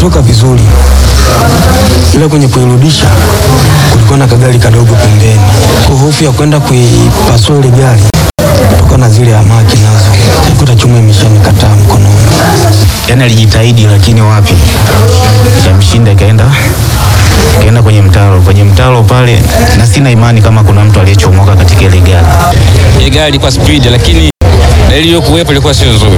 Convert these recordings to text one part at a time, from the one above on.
iliondoka vizuri, ila kwenye kuirudisha kulikuwa na kagari kadogo pembeni. Kwa hofu ya kwenda kuipasua ile gari, kulikuwa na zile hamaki nazo, kuta chuma imeshanikataa mkononi. yani alijitahidi lakini wapi, ikamshinda ikaenda ikaenda kwenye mtaro, kwenye mtaro pale, na sina imani kama kuna mtu aliyechomoka katika ile gari. Ile gari ilikuwa speed, lakini dalili iliyokuwepo ilikuwa sio nzuri.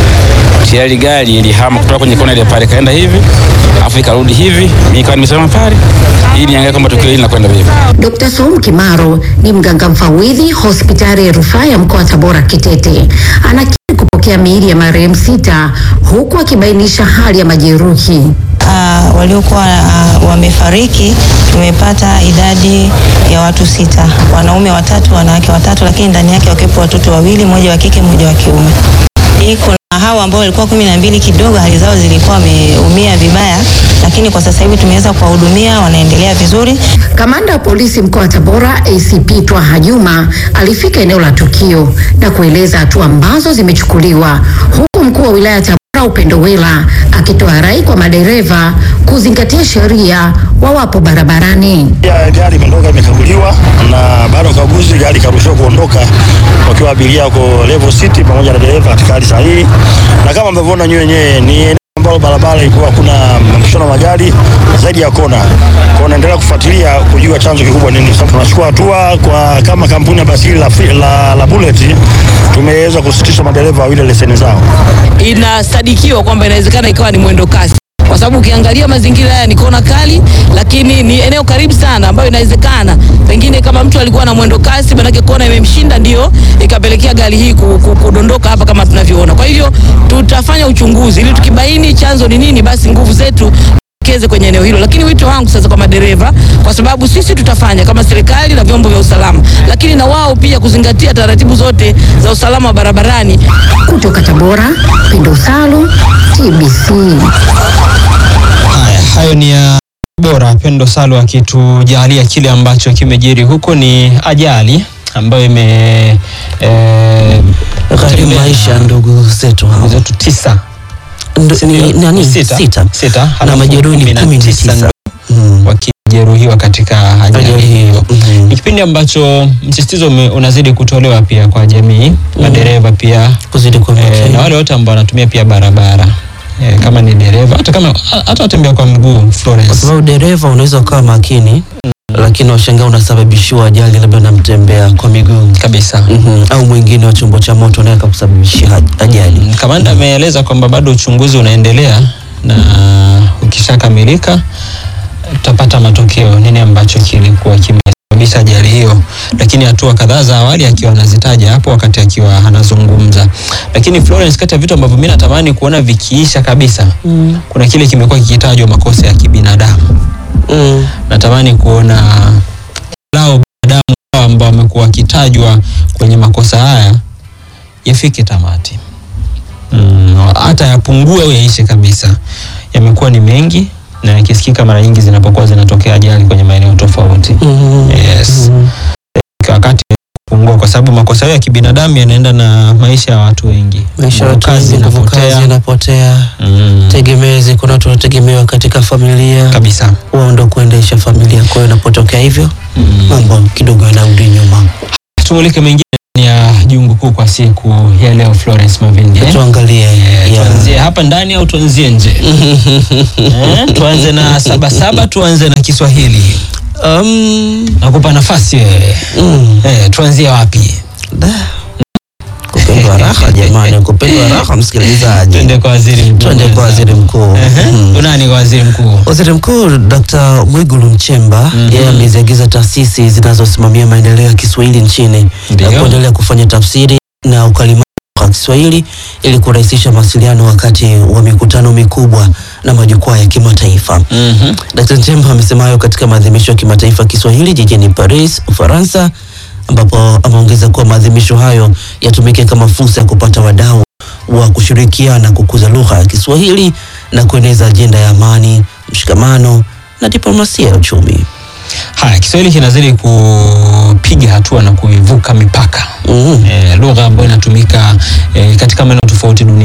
Tayari gari ilihama kutoka kwenye kona ile pale kaenda hivi, afu ikarudi hivi, mimi nikawa nimesimama pale ili niangalie kama tukio hili linakwenda vipi. Dr. Saum Kimaro ni mganga mfawidhi hospitali ya rufaa ya mkoa wa Tabora Kitete. Anakiri kupokea miili ya marehemu sita huku akibainisha hali ya majeruhi. Uh, waliokuwa uh, wamefariki tumepata idadi ya watu sita, wanaume watatu, wanawake watatu, lakini ndani yake wakiwepo watoto wawili, mmoja wa kike, mmoja wa kiume. Hii kuna hawa ambao walikuwa kumi na mbili, kidogo hali zao zilikuwa wameumia vibaya, lakini kwa sasa hivi tumeweza kuwahudumia, wanaendelea vizuri. Kamanda wa polisi mkoa wa Tabora ACP Twaha Juma alifika eneo la tukio na kueleza hatua ambazo zimechukuliwa, huku mkuu wa wilaya ya Tabora Upendo Wela akitoa rai kwa madereva kuzingatia sheria wawapo barabarani. Ya gari imeondoka imekaguliwa, na baada ya ukaguzi gari ikaruhusiwa kuondoka wakiwa abiria wako level city pamoja na dereva katika hali sahihi, na kama mnavyoona nyinyi wenyewe ni eneo ambalo barabara ilikuwa kuna mapishano magari zaidi ya kona. Kwa naendelea kufuatilia kujua chanzo kikubwa nini. Sasa tunachukua hatua kwa kama kampuni ya basi hili la, la, la Bullet tumeweza kusitisha madereva wawili leseni zao. Inasadikiwa kwamba inawezekana ikawa ni mwendo kasi kwa sababu ukiangalia mazingira haya ni kona kali, lakini ni eneo karibu sana, ambayo inawezekana pengine kama mtu alikuwa na mwendo kasi, manake kona imemshinda, ndio ikapelekea gari hii ku- ku- kudondoka hapa kama tunavyoona. Kwa hivyo tutafanya uchunguzi ili tukibaini chanzo ni nini, basi nguvu zetu keze kwenye eneo hilo, lakini wito wangu sasa kwa madereva, kwa sababu sisi tutafanya kama serikali na vyombo vya usalama, lakini na wao pia kuzingatia taratibu zote za usalama wa barabarani. Kutoka Tabora, Pendo Salu, TBC. Haya, hayo ni ya bora Pendo Salu akitujalia kile ambacho kimejiri huko. Ni ajali ambayo ime eh, gharimu tembea- maisha ya ndugu zetu hao. zetu tisa Ndo- ni nani? Sita. Sita. Sita. Na Halafu majeruhi ni kumi na kumi na tisa tisa. Mm. wakijeruhiwa katika ajali Ajali hiyo. hiyo. Mhm. Ni kipindi ambacho msisitizo ume- unazidi kutolewa pia kwa jamii, madereva pia Kuzidi kwa eh, makini. na wale wote ambao wanatumia pia barabara eh, kama ni dereva hata kama hata watembea kwa mguu Kwa Florence. sababu dereva unaweza ukawa makini lakini washangaa unasababishiwa ajali labda namtembea kwa miguu kabisa. Mhm. au mwingine wa chombo cha moto naye akakusababishia aj- ajali. Mm, Kamanda ameeleza kwamba bado uchunguzi unaendelea na ukishakamilika tutapata matokeo nini ambacho kilikuwa kimesababisha ajali hiyo, lakini hatua kadhaa za awali akiwa anazitaja hapo wakati akiwa anazungumza. Lakini Florence, kati ya vitu ambavyo mimi natamani kuona vikiisha kabisa mm. kuna kile kimekuwa kikitajwa makosa ya kibinadamu. Mm. Natamani kuona lao binadamu hao ambao wamekuwa wakitajwa kwenye makosa haya yafike tamati Mm, hata yapungue au yaishe kabisa. Yamekuwa ni mengi na yakisikika mara nyingi zinapokuwa zinatokea ajali kwenye maeneo tofauti. Mhm. Yes. Kwa wakati kupungua kwa sababu makosa hayo ya kibinadamu yanaenda na maisha ya watu wengi. Maisha ya Nguvu watu kazi wengi, nguvu kazi inapotea. inapotea, Mm, tegemezi. Kuna watu wanategemewa katika familia, kabisa. wao ndo kuendesha familia. Kwa hiyo inapotokea hivyo, Mm. mambo kidogo yanarudi nyuma. Tumulike mengine ya jungu kuu kwa siku ya leo Florence Mavindi. eh? Tuangalie Eh, ya- Tuanzie hapa ndani au tuanzie nje? eh? Tuanze na sabasaba, tuanze na Kiswahili. Um, Nakupa nafasi wewe. mm, Eh, tuanzie wapi? da. Kupendwa raha jamani, kupendwa raha msikilizaji. Twende kwa waziri mkuu. Twende kwa waziri mkuu. Ehe. Mhm. Unani kwa waziri mkuu? Waziri Mkuu Dr. Mwigulu Nchemba yeye ameziagiza taasisi zinazosimamia maendeleo ya Kiswahili nchini Ndio. na kuendelea kufanya tafsiri na ukalimani wa Kiswahili ili kurahisisha mawasiliano wakati wa mikutano mikubwa na majukwaa ya kimataifa. Mhm. Dr. Nchemba amesema hayo katika maadhimisho ya kimataifa ya Kiswahili jijini Paris, Ufaransa, ambapo ameongeza kuwa maadhimisho hayo yatumike kama fursa ya kupata wadau wa kushirikiana kukuza lugha ya Kiswahili na kueneza ajenda ya amani, mshikamano na diplomasia ya uchumi. Haya, Kiswahili kinazidi kupiga hatua na kuivuka mipaka. Mhm. Eh, lugha ambayo inatumika eh, katika maeneo tofauti duniani kwa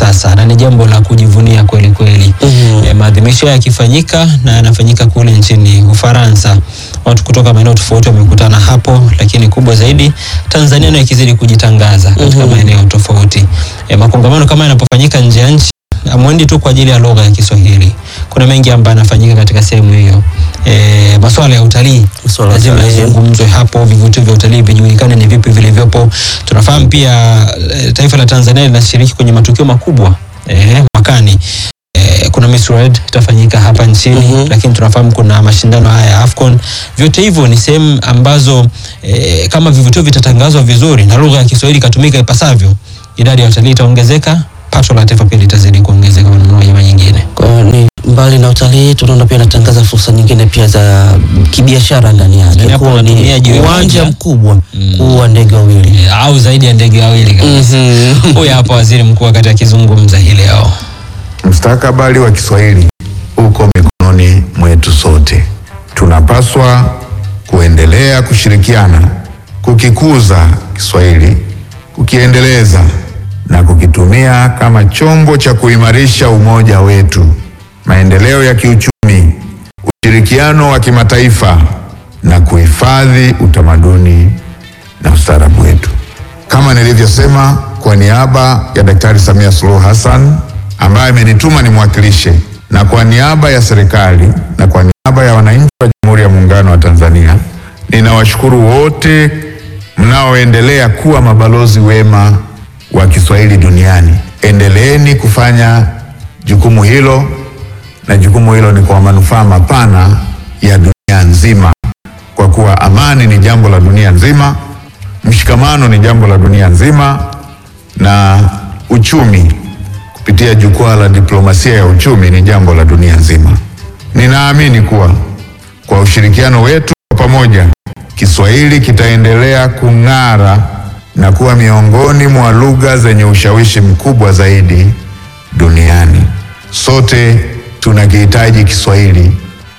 sasa na ni jambo la kujivunia kweli kweli. Mhm. E, maadhimisho haya yakifanyika na yanafanyika kule nchini Ufaransa, watu kutoka maeneo tofauti wamekutana hapo, lakini kubwa zaidi Tanzania nayo ikizidi kujitangaza katika maeneo tofauti. E, makongamano kama yanapofanyika nje ya nchi amwendi tu kwa ajili ya lugha ya Kiswahili. Kuna mengi ambayo yanafanyika katika sehemu hiyo. E, masuala ya utalii Masuala ya lazima utalii. yazungumzwe hapo, vivutio vya utalii vijulikane ni vipi vilivyopo. Tunafahamu pia e, taifa la Tanzania linashiriki kwenye matukio makubwa e, mwakani e, kuna Miss World itafanyika hapa nchini Mhm. lakini tunafahamu kuna mashindano haya ya AFCON. Vyote hivyo ni sehemu ambazo e, kama vivutio vitatangazwa vizuri na lugha ya Kiswahili ikatumika ipasavyo, idadi ya watalii itaongezeka, pato la taifa pia litazidi kuongezeka kwa namna moja ama nyingine. Kwa hiyo ni mbali na utalii, tunaona pia inatangaza fursa nyingine pia za kibiashara ndani Yaani yake, hapo kuwa unatumia ni jiwe uwanja moja. mkubwa Mm. kuwa ndege wawili. E, au zaidi ya ndege wawili kabisa. Mhm. Huyu hapa waziri mkuu wakati akizungumza hii leo. Mustakabali wa Kiswahili uko mikononi mwetu sote. Tunapaswa kuendelea kushirikiana kukikuza Kiswahili, kukiendeleza na kukitumia kama chombo cha kuimarisha umoja wetu, maendeleo ya kiuchumi, ushirikiano wa kimataifa na kuhifadhi utamaduni na ustaarabu wetu. Kama nilivyosema, kwa niaba ya Daktari Samia Suluhu Hassan ambaye amenituma nimwakilishe, na kwa niaba ya serikali na kwa niaba ya wananchi wa Jamhuri ya Muungano wa Tanzania, ninawashukuru wote mnaoendelea kuwa mabalozi wema wa Kiswahili duniani. Endeleeni kufanya jukumu hilo, na jukumu hilo ni kwa manufaa mapana ya dunia nzima kwa kuwa amani ni jambo la dunia nzima, mshikamano ni jambo la dunia nzima, na uchumi kupitia jukwaa la diplomasia ya uchumi ni jambo la dunia nzima. Ninaamini kuwa kwa ushirikiano wetu wa pamoja, Kiswahili kitaendelea kung'ara na kuwa miongoni mwa lugha zenye ushawishi mkubwa zaidi duniani. Sote tunakihitaji Kiswahili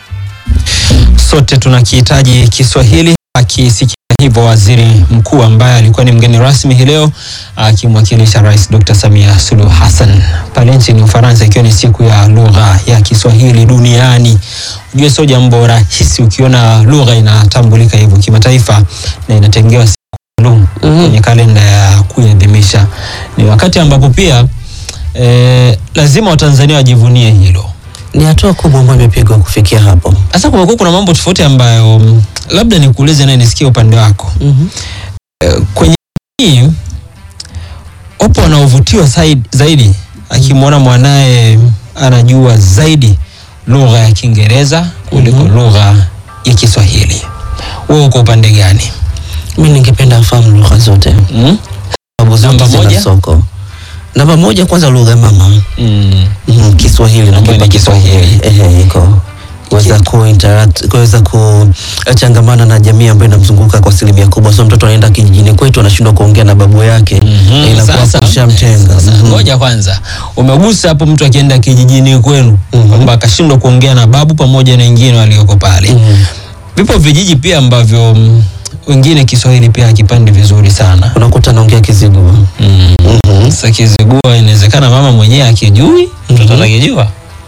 Sote tunakihitaji Kiswahili. Akisikia hivyo waziri mkuu ambaye alikuwa ni mgeni rasmi hii leo akimwakilisha Rais Dr. Samia Suluhu Hassan pale nchini Ufaransa, ikiwa ni siku ya lugha ya Kiswahili duniani. Ujue sio jambo rahisi ukiona lugha inatambulika hivyo kimataifa na inatengewa siku maalum kwenye kalenda ya kuiadhimisha. Ni wakati ambapo pia eh, lazima Watanzania wajivunie hilo. Ni hatua kubwa ambayo imepigwa kufikia hapo. Sasa kumekuwa kuna mambo tofauti ambayo mm, labda nikuulize naye nisikie upande wako. Mhm. Eh, Kwenye hii wapo wanaovutiwa zaidi, zaidi akimwona mwanaye anajua zaidi lugha ya Kiingereza kuliko lugha ya Kiswahili. Wewe uko upande gani? Mi ningependa afahamu lugha zote, Mm? sababu zote Namba zina moja? soko. Namba moja kwanza lugha mama Mm. Mhm, Kiswahili na Ambayo ni kipa Kiswahili. Ehe, iko kuweza kuinteract kuweza kuchangamana na jamii ambayo inamzunguka kwa asilimia kubwa. So mtoto anaenda kijijini kwetu anashindwa kuongea na babu yake, Mhm. inakuwa Sasa- kushamtenga. Sasa Mhm. ngoja kwanza, umegusa hapo mtu akienda kijijini kwenu kwamba akashindwa kuongea na babu pamoja na wengine walioko pale. Mhm. Vipo vijiji pia ambavyo mm, wengine Kiswahili pia hakipandi vizuri sana. Unakuta anaongea Kizigua. Mm. Mhm. Sasa Kizigua inawezekana mama mwenyewe akijui, mtoto atakijua.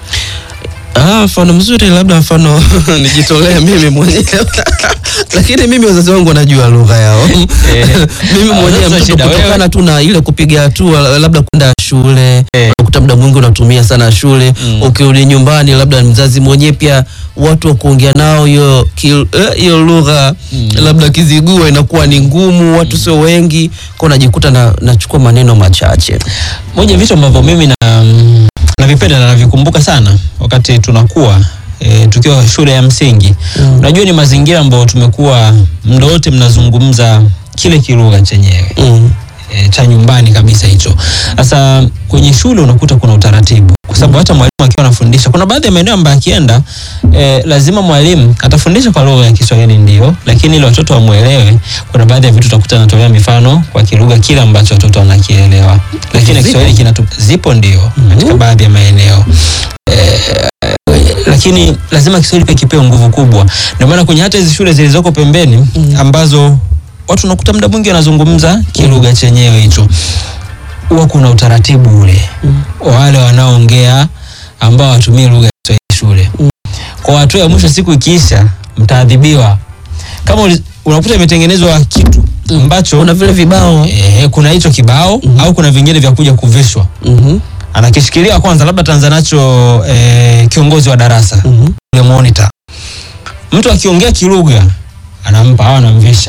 Ah, mfano mzuri labda mfano nijitolee mimi mwenyewe lakini mimi wazazi wangu wanajua lugha yao mimi Ah, mwenyewe sasa mtoto shida wewe. kutokana tu na ile kupiga hatua labda kwenda shule Eh. unakuta muda mwingi unatumia sana shule Mm. ukirudi nyumbani labda mzazi mwenyewe pia watu wa kuongea nao hiyo ki- eh, hiyo lugha labda kizigua inakuwa ni ngumu watu sio wengi kwa unajikuta na nachukua maneno machache Moja ya vitu ambavyo mimi na mm, navipenda na navikumbuka sana wakati tunakuwa e, tukiwa shule ya msingi Mm. unajua ni mazingira ambayo tumekuwa muda wote mnazungumza kile kilugha chenyewe mm. e, cha nyumbani kabisa hicho. Sasa kwenye shule unakuta kuna utaratibu, kwa sababu hata mwalimu akiwa anafundisha, kuna baadhi ya maeneo ambayo akienda e, lazima mwalimu atafundisha kwa lugha ya Kiswahili ndio, lakini ili watoto wamwelewe, kuna baadhi ya vitu utakuta anatolea mifano kwa kilugha kile ambacho watoto wanakielewa, lakini Zipo? Kiswahili kinatu zipo ndio katika baadhi ya maeneo lakini lazima Kiswahili pia kipewe nguvu kubwa. Ndio maana kwenye hata hizi shule zilizoko pembeni ambazo watu unakuta muda mwingi wanazungumza kilugha chenyewe hicho. huwa kuna utaratibu ule wa wale wanaoongea ambao watumie lugha ya Kiswahili shule. Kwa hatua ya mwisho, siku ikiisha, mtaadhibiwa. Kama uli- unakuta imetengenezwa kitu ambacho Kuna vile vibao eh, kuna hicho kibao au kuna vingine vya kuja kuvishwa Mhm. anakishikilia kwanza, labda tanza nacho eh, kiongozi wa darasa Mhm. ule monitor. Mtu akiongea kilugha anampa au anamvisha.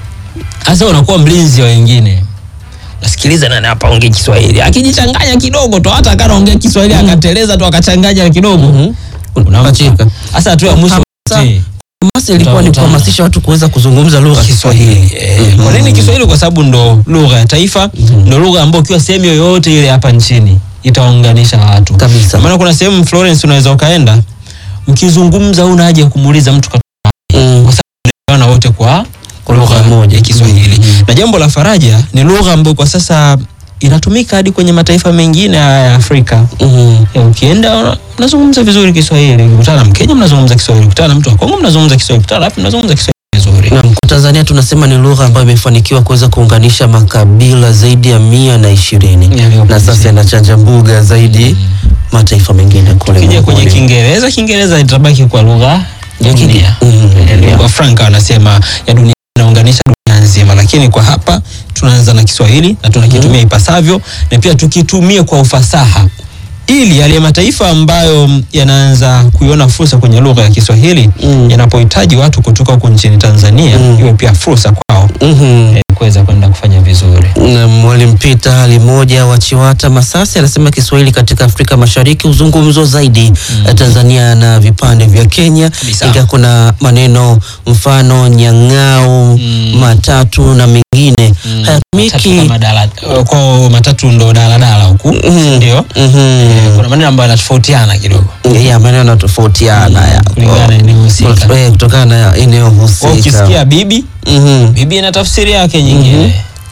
Sasa unakuwa mlinzi wa wengine, nasikiliza nani hapa ongea Kiswahili, akijichanganya kidogo tu, hata akanaongea Kiswahili akateleza tu akachanganya kidogo Mhm. Unapachika. Sasa hatua ya mwisho Hamasa. eh, Hamasa ilikuwa ni Utakutana. kuhamasisha watu kuweza kuzungumza lugha ya Kiswahili. Eh, Kwa nini Kiswahili? Kwa sababu ndo lugha ya taifa, ndo lugha ambayo ukiwa sehemu yoyote ile hapa nchini itaunganisha watu Kabisa. Maana kuna sehemu Florence unaweza ukaenda mkizungumza, huna haja ya kumuuliza mtu Mm. katuana wote kwa Kwa lugha moja. ya Kiswahili. Mm. Na jambo la faraja ni lugha ambayo kwa sasa inatumika hadi kwenye mataifa mengine ya Afrika. Mhm. Ya, Ukienda una- mnazungumza vizuri Kiswahili, ukikutana na Mkenya mnazungumza Kiswahili, ukikutana na mtu wa Kongo mnazungumza Kiswahili, ukikutana na wapi mnazungumza Kiswahili vizuri. Naam, kwa Tanzania tunasema ni lugha ambayo imefanikiwa kuweza kuunganisha makabila zaidi ya mia na ishirini Yaliyopo na sasa nchini. inachanja mbuga zaidi mataifa mengine kule Kija kwenye ulimwenguni. Kiingereza, Kiingereza itabaki kwa lugha ya dunia. Mhm. Eh, lugha franka wanasema ya dunia inaunganisha dunia nzima, lakini kwa hapa tunaanza na Kiswahili na tunakitumia ipasavyo na pia tukitumie kwa ufasaha ili yale mataifa ambayo mm, yanaanza kuiona fursa kwenye lugha ya Kiswahili Mm. yanapohitaji watu kutoka huko nchini Tanzania Mm. iwe pia fursa kwao Mhm. eh, kuweza kwenda kufanya vizuri. Na Mwalimu Peter hali moja wa Chiwata Masasi anasema Kiswahili katika Afrika Mashariki huzungumzwa zaidi mm. Tanzania na vipande vya Kenya, Kabisa. ingawa kuna maneno mfano nyang'au, Mm. matatu na mengine Matatu hayatumiki. kama dala, kwa matatu ndo daladala huku Mhm. ndio. Mhm. Eh, kuna maneno ambayo yanatofautiana kidogo ya maneno yanatofautiana ya kulingana na eneo husika. Eh, kutokana na eneo Kwa husika. ukisikia bibi Mhm. bibi ina tafsiri yake nyingine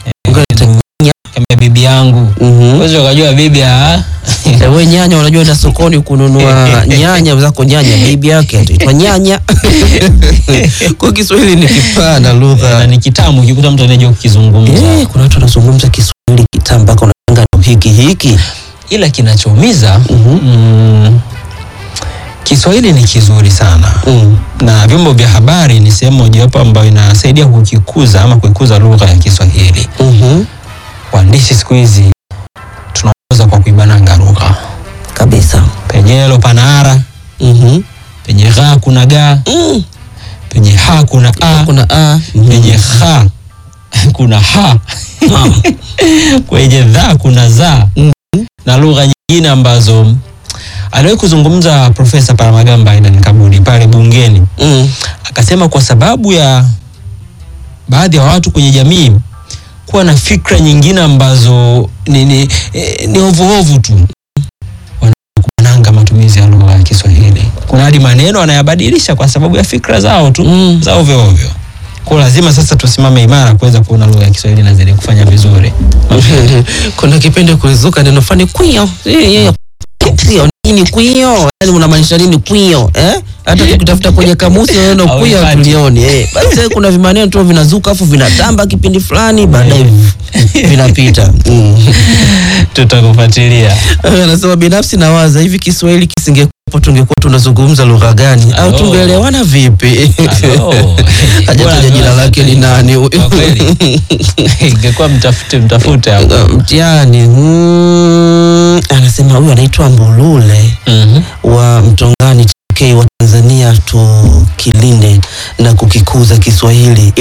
Ngoja kama bibi yangu Mhm. uwezi ukajua bibi ah, Eh, we nyanya unajua enda sokoni kununua nyanya zako nyanya bibi yake ataitwa nyanya kwa Kiswahili ni kipana na lugha ni kitamu ukikuta mtu anajua kukizungumza eh, kuna watu wanazungumza Kiswahili kitamu mpaka unanga ndo hiki hiki ila kinachoumiza Mhm. mm, Kiswahili ni kizuri sana mm. na vyombo vya habari ni sehemu mojawapo ambayo inasaidia kukikuza ama kuikuza lugha ya Kiswahili. Mhm. Waandishi siku hizi tunaongoza kwa kuibananga lugha, kabisa penye elo pana ara, Mhm. penye gha kuna ga, Mm. penye ha kuna a, kuna a penye ha kuna ha kwenye dha kuna za na lugha nyingine ambazo aliwahi kuzungumza Profesa Palamagamba Aidan Kabudi pale bungeni, mm. akasema kwa sababu ya baadhi ya watu kwenye jamii kuwa na fikra nyingine ambazo ni, ni, eh, ni ovuovu tu wanakubananga matumizi ya lugha ya Kiswahili. Kuna hadi maneno wanayabadilisha kwa sababu ya fikra zao tu Mm. za ovyo ovyo. Kwa lazima sasa tusimame imara kuweza kuona lugha ya Kiswahili inazidi kufanya vizuri. kuna kipindi kulizuka neno fani kwio Eh, eh, kwio nini kwio yani unamaanisha nini kwio eh? hata tukitafuta kwenye kamusi neno kwio Hauipati. tulioni eh. basi eh, kuna vimaneno tu vinazuka afu vinatamba kipindi fulani baadaye vinapita mm. Tutakufuatilia. anasema binafsi nawaza hivi kiswahili kisingekuwepo tungekuwa tunazungumza lugha gani au Alo. tungeelewana vipi Alo. hajataja jina lake ni nani huyu Kwa kweli. Ingekuwa mtafute mtafute hapo. mtihani mm, anasema huyu anaitwa Mbulule Mhm. wa Mtongani TK wa Tanzania, tukilinde na kukikuza Kiswahili